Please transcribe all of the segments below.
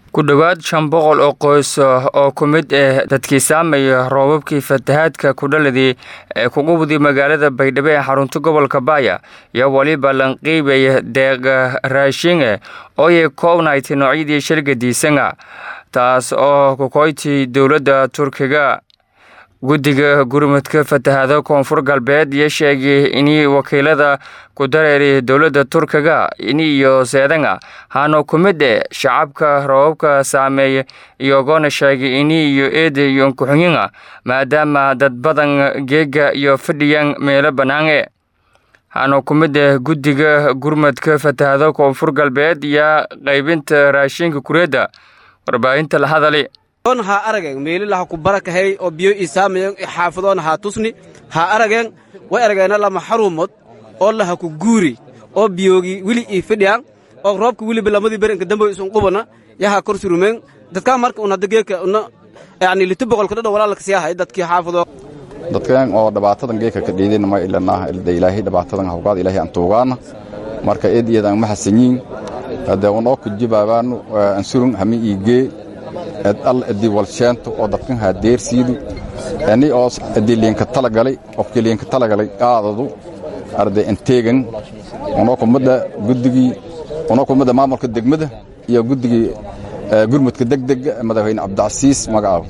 ku dhowaad shan boqol oo qoys oo ku mid ah dadkii saamaya roobabkii fatahaadka kudhaladii ee kugu wudi magaalada baydhabo ee xarunta gobolka baaya iyo weliba lanqiibay deeqa raashinge ooyay koobnayti noocyadii shilgadiisanga taas oo kukoyti dowladda turkiga guddiga gurmudka fatahaado koonfur galbeed iyo sheegay inii wakiilada ku dareeri dowladda turkiga ini iyo seedanga hano ku mid e shacabka roobabka saameeya iyogoona sheegay ini iyo eeda iyo kuxunyinga maadaama dad badan geega iyo fadhiyan meelo bannaange hano ku mid ah guddiga gurmudka fatahaado koonfur galbeed iyo qaybinta raashinka kureedda warbaahinta la hadali on haa arageen meelila ha ku barakahay oo biyo ii saamayen xaafadoona haa tusni haa arageen way arageena lama xaruumood oo laha ku guuri oo biyoogii weli ii fidhiyaan oo roobka weliba lamadii berinka damboy isun qubana yahaa kor surumeen dadkaa marka un hadda geeka una yacni liti boqolka dhadho walaalka siyaahay dadkii xaafadoo dadkan oo dhibaatadan geeka ka dhiidin ma ilanaa ilda ilaahay dhibaatadan hawgaad ilaahay aan tuugaana marka eed iyadan ma hasanyiin hadde unoo kujibaabaanu ansurun hami iigee ed al edi walsheento oo dadkan haa deersiidu ani oo edi liinka talagalay qofkii liinka talagalay qaadadu arday anteegan unoo kumada guddigii unoo kumada maamulka degmada iyo guddigii gurmudka degdega madaxweyne cabdicasiis magacaabo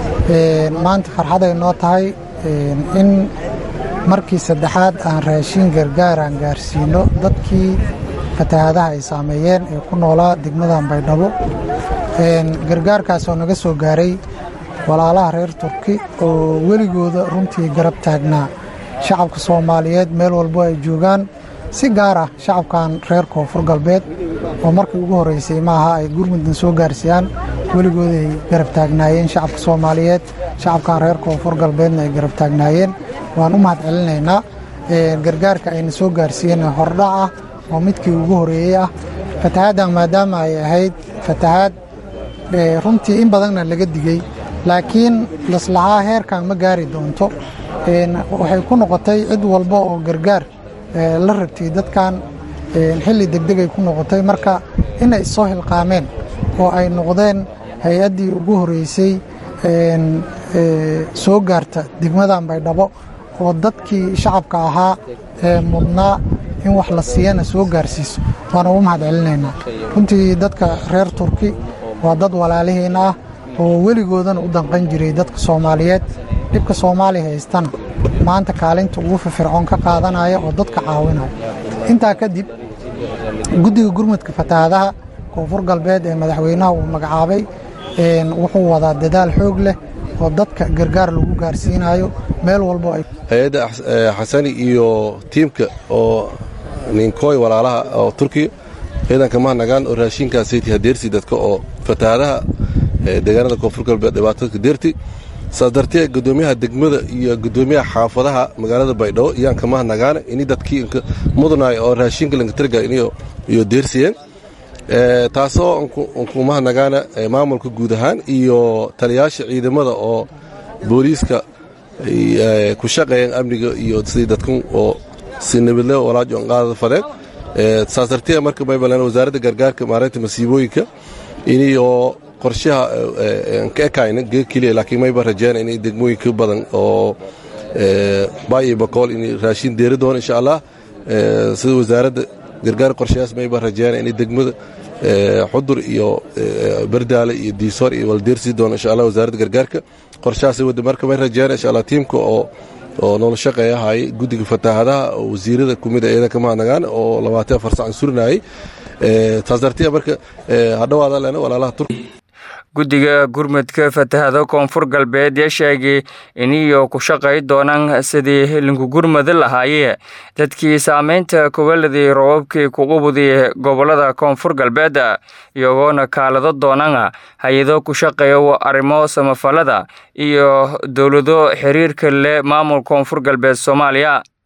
maanta farxaday noo tahay in markii saddexaad aan raashin gargaar aan gaarsiino dadkii fatahaadaha ay saameeyeen ee ku noolaa degmadan baydhabo gargaarkaasoo naga soo gaaray walaalaha reer turki oo weligooda runtii garab taagnaa shacabka soomaaliyeed meel walbo ay joogaan si gaar ah shacabkan reer koonfur galbeed oo markii ugu horreysay maaha ay gurmuddan soo gaarsiiyaan weligooda ay garab taagnaayeen shacabka soomaaliyeed shacabkan reer koonfur galbeedna ay garab taagnaayeen waan u mahad celinaynaa gargaarka ayna soo gaarsiiyeen hordhac ah oo midkii ugu horreeyey ah fatahaaddan maadaama ay ahayd fatahaad runtii in badanna laga digey laakiin laslahaa heerkan ma gaari doonto waxay ku noqotay cid walba oo gargaar la rabtay dadkan xilli degdegay ku noqotay marka inay soo hilqaameen oo ay noqdeen hay-addii ugu horreysay soo gaarta degmadan baydhabo oo dadkii shacabka ahaa ee mudnaa in wax la siiyana soo gaarsiiso waana ugu mahad celinaynaa runtii dadka reer turki waa dad walaalihiina ah oo weligoodana u danqan jiray dadka soomaaliyeed dhibka soomaaliya haystana maanta kaalinta ugu firfircoon ka qaadanaya oo dadka caawinaya intaa kadib guddiga gurmudka fatahaadaha koonfur galbeed ee madaxweynaha uu magacaabay wuxuu wadaa dadaal xoog leh oo dadka gargaar lagu gaarsiinayo meel walbo ay hay-adda xasani iyo tiimka oo ninkooy walaalaha oo turkiya ciidanka mahnagaan oo raashinkaasayt hadeersi dadka oo fatahaadaha deegaanada koonfur galbeed dhibaatadka deerti saas dartee gudoomiyaha degmada iyo gudoomiyaha xaafadaha magaalada baydhabo iyaanka mahnagaane ini dadkii mudnaay oo raashinka lankatarga iyo deersiyeen taasoo nku mahnagaana maamulka guud ahaan iyo taliyaasha ciidamada oo booliiska ku shaqeeyeen amniga iyo sidii dadkan oo si nabadle walaajo qaadada fadeen saas dartee marka maybalan wasaaradda gargaarka maareynta masiibooyinka iniyoo qorshaha ka ekayna geed keliya laakiin mayba rajeen inay degmooyinka badan oo baay iyo bakool inay raashin deeri doono insha allah sida wasaaradda gargaar qorshayaas mayba rajeen inay degmada xudur iyo bardaale iyo diisoor iyo waldeersii doono insha allah wasaaradda gargaarka qorshahaasay wadda marka may rajeen insha allah tiimka oo oo noola shaqeeyahay guddiga fatahaadaha oo wasiirada kumid a ciidanka mahadnagaan oo labaatan afar sacan surinayay taas dartiya marka hadhowaada lena walaalaha turk guddiga gurmudka fatahaado koonfur galbeed ee sheegay iniyo ku shaqay doonaan sidii linku gurmudi lahaayee dadkii saameynta kubaladii roobabkii kuqubudi gobolada koonfur galbeed iyagoona kaalado doonana hay-ado ku shaqeeya arrimo samafalada iyo dowlado xiriirka leh maamul koonfur galbeed soomaaliya